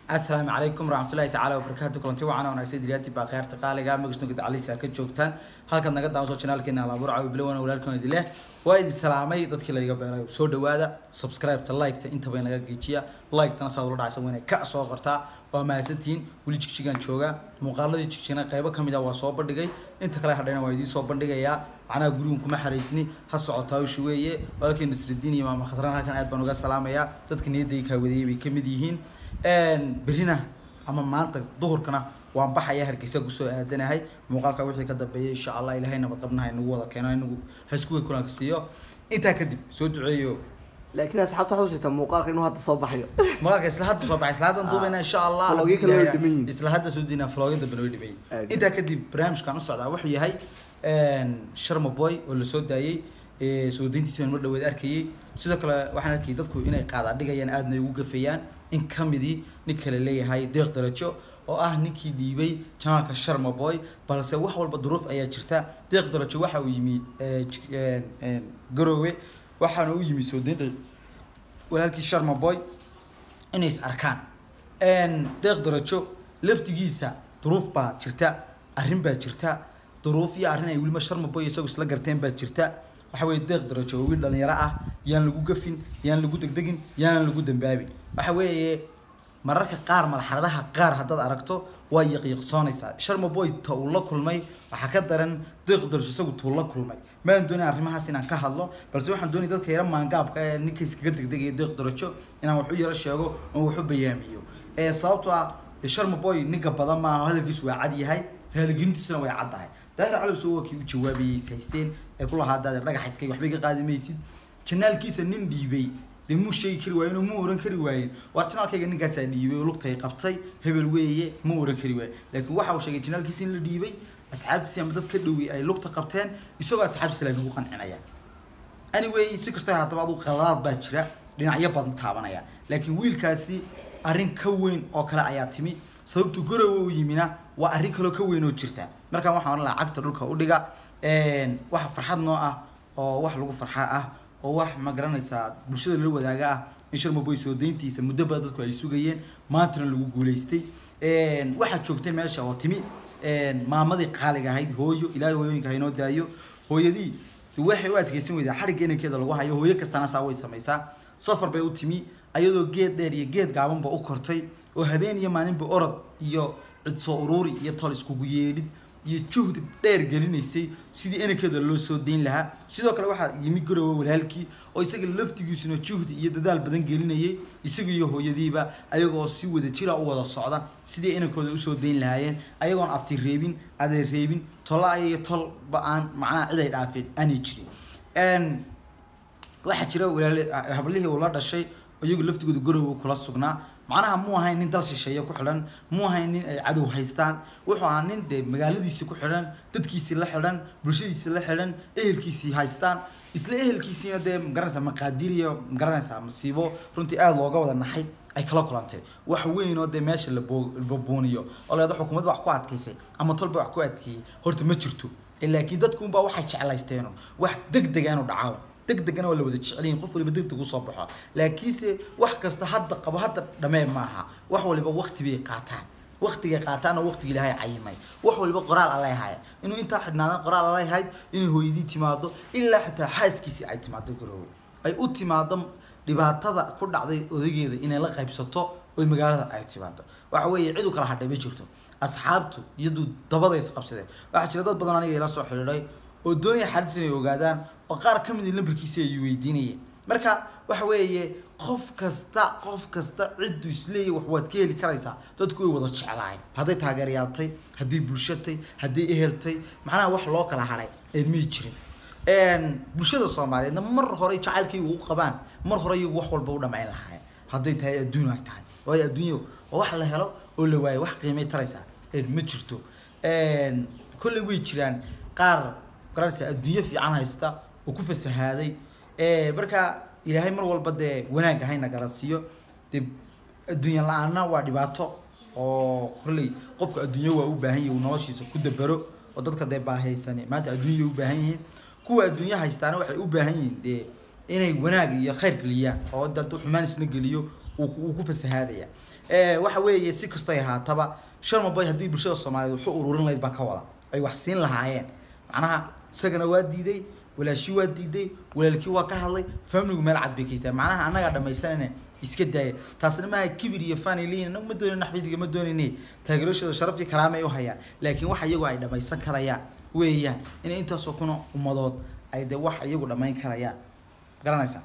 asalaamu calaykum waraxmatullahi tacaala wabarakaatu kulanti wacan wanaagsan diliyaati baa kheerta qaaliga magasnoga dacalisa ka joogtaan halkaad naga daawaso janaalkeena alaabur caawi bilowana walaalkan idileh waa idin salaamay dadkii laiga beeray soo dhawaada subscribe-ta like-ta intaba naga geejiya like-tana saad ula dhacaysa wayna ka soo qortaa waa mahadsantihiin weli jigjigaan jooga muuqaaladii jigjigna qaybo kamid ah waa soo bandhigay inta kale hadhayna waa idiin soo bandhigayaa macnaha gurigan kuma xaraysni ha socotaa ushu weeye walaalkii nasridiin iyo maama khasraan halkan aad baan uga salaamayaa dadka niyadday kaawadeeyay bay kamid yihiin berina ama maanta duhurkana waan baxaya hargeysa kusoo aadanahay muuqaalka wixii ka dambeeyay insha allah ilaahay nabad qabnaha inagu wada keeno inagu haiskuga kulanka siiyo intaa kadib soo duceeyo laakiin asxaabta waxaad u sheegtaa muuqaalka inuu hadda soo baxayo muuqaalka isla hadda soo baxay isla haddan duubayna insha allah Vlogyo kale way dhiman yihiin. isla hadda soo diinaa vlogyo dambena way dhiman Aad. yihiin intaa kadib barnaamijkan u socdaa wuxuu yahay sharma boy oo lasoo daayey ee, soo deyntiisa mar dhaweed arkayay sidoo kale waxaan arkayay dadku inay qaada dhigayaan aadna ay ugu gafayaan in kamidii nin kale leeyahay deeq darajo oo ah ninkii dhiibay janaalka sharma boy balse wax walba duruuf ayaa jirta deeq darajo waxa uu yimi ee, j- een, een, garoowe waxaana u yimi soo deynta walaalkii sharma boy inay is arkaan deeq darajo laftigiisa duruuf baa jirta arrin baa jirta duruuf iyo arrin ay weliba sharma boy isagu isla garteen baa jirta waxa weeye deeq darajo waa wiil dhalinyaro ah yaan lagu gafin yaan lagu degdegin yaan lagu dambaabin waxa weeye mararka qaar marxaladaha qaar haddaad aragto waa yaqiiqsoonaysaa sharma boy ta uu la kulmay waxaa ka daran deeq darajo isagu tuu la kulmay maan doonin arrimahaas inaan ka hadlo balse waxaan doonay dadka yara maangaabka ee ninka iskaga degdegaya deeq darajo inaan wax u yaro sheego oo wax u bayaamiyo ee sababtoo ah dee sharma boy ninka badan maaha hadalkiisu waa cad yahay raaligelintiisuna way cad tahay daahir cali soo waa kii u jawaabayay is haysteen ee ku lahaa daade dhagax iskay waxbay ka qaadi maysid janaalkiisa nin dhiibay dee muu sheegi kari waayen oo muu oran kari waayen waar janaalkayga ninkaasaa dhiibay oo lugtay qabtay hebel weeye muu oran kari waayen laakiin waxa uu sheegay janaalkiisa in la dhiibay asxaabtiisi ama dad ka dhowey ay lugta qabteen isagoo asxaabtiisa laakiin ku qancinaya anyway si kastoo haataba adu qaladaad baa jira dhinacyo badan taabanaya laakiin wiilkaasi arrin ka weyn oo kale ayaa timi sababtu garowe u yimina waa arrin kaloo ka weyn oo jirta markaan waxaan oran lahaa cagta dhulka u dhiga wax farxad noo ah oo wax lagu farxa ah oo wax ma garanaysaa bulshada la wadaaga ah in sharmaboy soo deyntiisa muddo badan dadku ay sugayeen maantana lagu guuleystay waxaa joogtay meesha oo timi maamadii qaaliga ahayd hooyo ilaahay hooyooyinka haynoo daayo hooyadii waxay u adkeysan weydaa xarigga inankeeda lagu hayo hooyo kastana saa way samaysaa safar bay u timi ayadoo geed dheer iyo geed gaabanba u kortay oo habeen iyo maalinba orod iyo cid soo uruuri iyo tol iskugu yeedhid iyo juhdi dheer gelinaysay sidii inankeeda loo soo deyn lahaa sidoo kale waxaa yimi garowe walaalkii oo isaga laftigiisuna juhdi iyo dadaal badan gelinayay isaga iyo hooyadiiba ayagoo si wada jira u wada socda sidii inankooda usoo deyn lahaayeen ayagoon abti reebin adeer reebin tolla iyo tolba aan macnaha cid ay dhaafeen aanay jirin waxaa jira walaale hablihii uu la dhashay iyagu laftigooda garowe kula sugnaa macnaha muu ahayn nin dal shisheeye ku xidhan muu ahayn nin ay cadow haystaan wuxuu ahaa nin dee magaaladiisii ku xidhan dadkiisii la xidhan bulshadiisii la xidhan ehelkiisii haystaan isla ehelkiisiina dee magaranaysaa maqaadir iyo magaranaysaa masiibo runtii aada looga wada naxay ay kala kulantay wax weyn oo dee meesha la boo- la bobooniyo oo leeda xukuumad wax ku adkaysay ama tolba wax ku adkeeyey horta ma jirto laakiin dadkuunbaa waxay jeclaysteeno wax deg dega inuu dhacaabo deg degana waa la wada jecelyihin qof waliba deg deg usoo baxo laakiinse wax kasta hadda qabo hadda dhamee maaha wax waliba wakti bay qaataan waktigay qaataanna waktigii ilaahay cayimay wax waliba qoraal alla haya inuu intaa xidhnaadaan qoraal alla hayd inay hooyadii timaado ilaa xitaa xaaskiisii ay timaado garoowe ay u timaado dhibaatada ku dhacday odageeda inay la qaybsato oo magaalada ay timaado waxa weeye cid u kala hadhay ma jirto asxaabtu iyadu dabada is qabsadeen waxaa jira dad badan aniga ila soo xidhiidhay oo doonaya xaalis inay ogaadaan oo qaar ka mid ah lambarkiisa ay weydiinayeen marka waxa weeye qof kasta qof kasta ciddu isleeyahy wax waad ka heli karaysaa dadku way wada jeclaayeen hadday taageerayaaltay hadday bulshatay hadday eheltay macnaha wax loo kala hadhay een may jirin bulshada soomaaliyeedna mar hore jacaylkay ugu qabaan mar hore iyagu wax walba u dhamayn lahaayeen hadday tahay adduun ay tahay waayo adduunyo waa wax la helo oo la waayo wax qiimay taraysaa een ma jirto kolley way jiraan qaar garanaysa adduunyo fiican haysta oo ku fasahaaday marka ilaahay mar walba dee wanaag hayna garansiiyo dee adduunya la-aanna waa dhibaato oo kolley qofka adduunyo waa u baahan yahi uu noloshiisa ku dabero oo dadka dee baahaysani maanta adduunya u baahan yihiin kuwa adduunyo haystaana waxay u baahan yihiin dee inay wanaag iyo khayr geliyaan oo dad xumaan isna geliyo wuu ku- wuu ku fasahaadaya waxa weeye si kastay ahaataba sharma boy haddii bulshada soomaaliyeed wuxuu ururin lahayd baa ka wada ay wax siin lahaayeen macnaha isagana waa diiday walaashii waa diiday walaalkii waa ka hadlay famligu meel cad bay ka haystaa macnaha annagaa dhamaysanayna iska daaya taasna maaha kibir iyo faniliin ma doonin naxbidiga ma doonine taageerashooda sharaf iyo karaama ay u hayaan laakiin wax iyagu ay dhamaysan karayaan weeyaan inay intaasoo kuna ummadood ay de wax iyagu dhamayn karayaan garanaysaa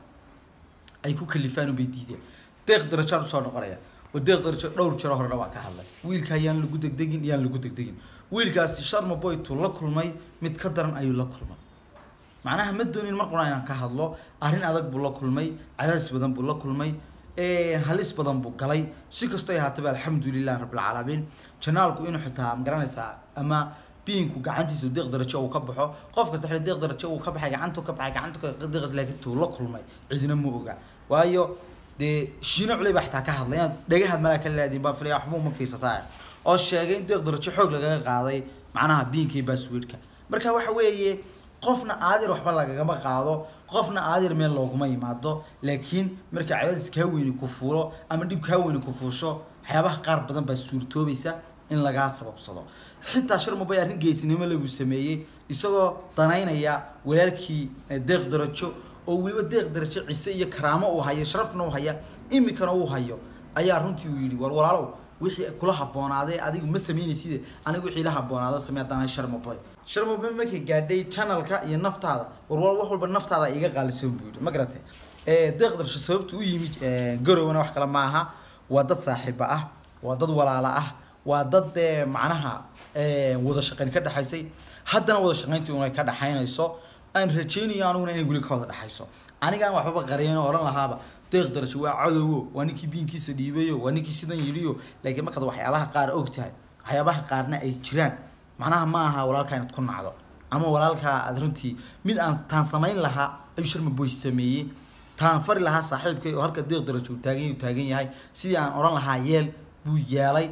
ay ku kalifaan bay diideen deeq darajaan usoo noqonaya oo deeq darajo dhowr jaro horena waa ka hadlay wiilka yaan lagu degdegin yaan lagu degdegin wiilkaasi sharma boytu la kulmay mid ka daran ayuu la kulmay macnaha ma doonin mar qura inaan ka hadlo arrin adag buu la kulmay cadaadis badan buu la kulmay halis badan buu galay si kastoo ahaataba alxamdulilah rabbilcaalamiin janaalku inuu xitaa magaranaysaa ama biinku gacantiisa deeq darajo uu ka baxo qof kasta xili deeq darajo uu ka baxay gacantu ka baxay gacantu ka deeq laakiin tuu la kulmay cidina ma oga waayo dee shiino culey baa xitaa ka hadlay inaad dhagahaad malaa ka laadiin baa filaya waxba uma fiirsataa oo sheegay in deeq darajo xoog lagaga qaaday macnaha biinka iyo baaswiidhka marka waxa weeye qofna aadir waxba lagagama qaado qofna aadir meel looguma yimaado laakiin marka cadaadis kaa weyni ku fuulo ama dhib kaa weyni ku fuusho waxyaabaha qaar badan baa suurtoobaysa in lagaa sababsado xitaa sharmabay arrin geesinimo lagu sameeyey isagoo danaynaya walaalkii deeq darajo oo weliba deeq darajo cise iyo karaamo uu hayo sharafna uu haya imikana uu hayo ayaa runtii uu yidhi war walaalow wixii kula haboonaaday adigu ma samaynaysid anigu wixii la haboonaado samee haddaan sharmaboy sharmaboy markay gaadhay channelka iyo naftaada warwal wax walba naftaada iga qaalisan buu yidhi ma garatay deeq darasho sababta u yimi garowna wax kale maaha waa dad saaxiiba ah waa dad walaala ah waa dad dee macnaha wada shaqayn ka dhexaysay haddana wada shaqayntii unay ka dhexaynayso aan rajaynayo aniguna inay weli ka wada dhexayso anigaan waxbaba qariyeen oo odhan lahaaba deeq darajo waa cadowo waa ninkii biinkiisa dhiibayo waa ninkii sidan yidhiyo laakiin markaad waxyaabaha qaar og tahay waxyaabaha qaarna ay jiraan macnaha ma aha walaalkaa inaad ku nacdo ama walaalkaa aad runtii mid aan taan samayn lahaa ayuu sharma boy sameeyey taan fari lahaa saaxiibkay oo halka deeq darajo uu taagan uu taagan yahay sidii aan odhan lahaa yeel buu yeelay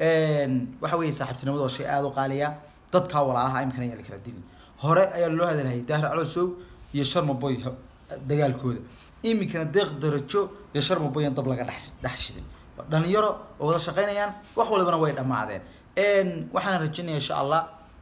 waxa weeye saaxiibtinimada oo shay aada u qaaliya dadkaa walaalaha imkana yaa la kala dilin hore ayaa loo hadalhayay daahir calosow iyo sharma boy dagaalkooda iminkana deeq darajo iyo sharma boy aan dab laga dhex dhex shidin dhalinyaro oo wada shaqaynayaan wax walibana way dhammaadeen waxaan rajaynaya insha allah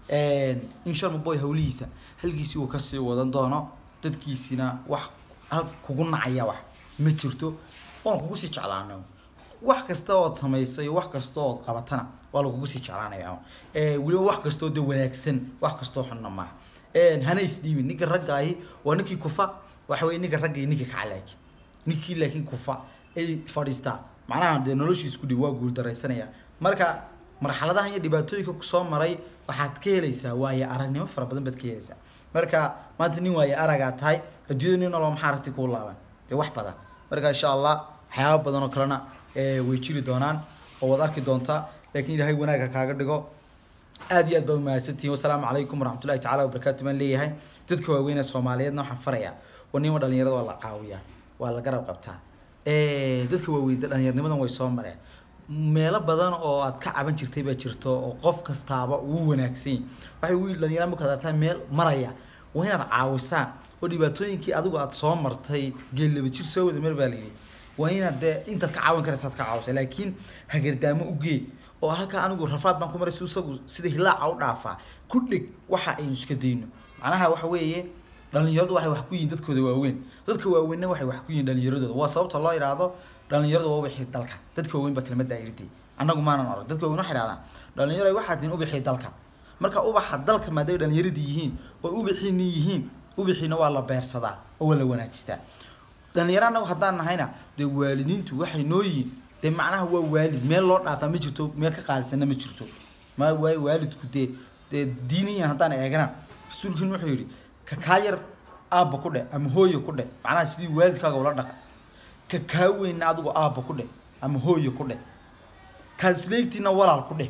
in sharma boy hawlihiisa halkiisii uu kasii wadan doono dadkiisina wax hal kugu nacaya wax ma jirto oon kugu sii jeclaano wax kasta ood samayso iyo wax kasta ood qabatana waa lagugu sii jeclaanaya weliba wax kastoo de wanaagsan wax kastoo xunna maaha hana isdhiibin ninka raggaahi waa ninkii kufa waxa weye ninka ragga iyo ninka kaca laakiin ninkii laakiin kufa ay fadhiistaa macnaha dee noloshiis ku dhib waa guuldaraysanaya marka marxaladahan iyo dhibaatooyinka kusoo maray waxaad ka helaysaa waaye aragnimo fara badan baad ka helaysaa marka maanta nin waaye aragaa tahay adduunyada nin nolol maxaa ragti kuu laaban dee wax badan marka insha allah waxyaaba badan oo kalena way jiri doonaan oo waad arki doontaa laakiin ilaahay wanaagga kaaga dhigo aad iyo aad baa umahadsantihiin wasalaamu calaykum waraxmatullahi tacala wabarakaatu baan leeyahay dadka waaweyn ee soomaaliyeedna waxaan farayaa war nima dhalinyarada waa la caawiyaa waa la garab qabtaa dadka waaweyn dhalinyarnimadan way soo mareen meelo badan oo aad ka caban jirtay baa jirto oo qof kastaaba uu wanaagsan waxay wiil dhalinyara markaad aragtaa meel maraya waa inaad caawisaan oo dhibaatooyinkii adigu aad soo martay geellaba jir soo wada meel baa layidhi waa inaad dee intaad ka caawin karaysa aad ka caawisa laakiin hagardaamo u gee oo halkaa anigu rafaad baan ku maray si isagu sida hilaaca u dhaafaa ku dhig waxa aynu iska dayno macnaha waxa weeye dhalinyaradu waxay wax ku yihiin dadkooda waaweyn dadka waaweynna waxay wax ku yihiin dhalinyaradooda waa sababta loo yidhaahdo dhalinyaradu waa ubixii dalka dadka waaweyn baa kelmadda ayirtay annagu maanan orag dadka waaweyn waxay idhahdaan dhalinyaro waxaad tihiin ubixii dalka marka ubaxa dalka maadaama dhalinyaradii yihiin oo ubixiini yihiin ubixiina waa la beersadaa oo waa la wanaajistaa dhalinyaro annagu haddaan nahayna dee waalidiintu waxay noo yihiin dee macnaha waa waalid meel loo dhaafaa ma jirto meel ka qaalisanna ma jirto ma waayo waalidku dee dee diiniyan haddaan eegana rasuulkiin wuxuu yidhi ka kaa yar aabba ku dheh ama hooyo ku dheh macnaha sidii waalidkaaga ula dhaqa ka kaa weynna adigu aabba ku dheh ama hooyo ku dheh kaad isleegtiina walaal ku dheh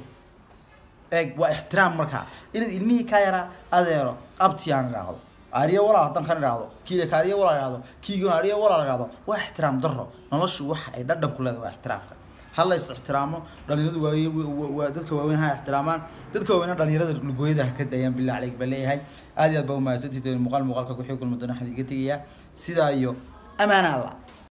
eeg waa ixtiraam markaa inaad ilmihii kaa yaraa adeero abtiyaan idhaahdo ariya walaal haddaan kan idhaahdo kiile ka ariya walaal idhaahdo kiiga ariya walaal idhaahdo waa ixtiraam darro noloshu waxa ay dhadhan ku leedahay waa ixtiraamka ha la is ixtiraamo dhalinyaradu waa dadka waaweyn ha ixtiraamaan dadka waaweyna dhalinyarada lugooyada ha ka dayaan billah caleyk baan leeyahay aad iyo aad baa umahadsantihiin muuqaal muuqaalka ku xii kulma doona waxaan iga tegayaa sidaa iyo amaana allah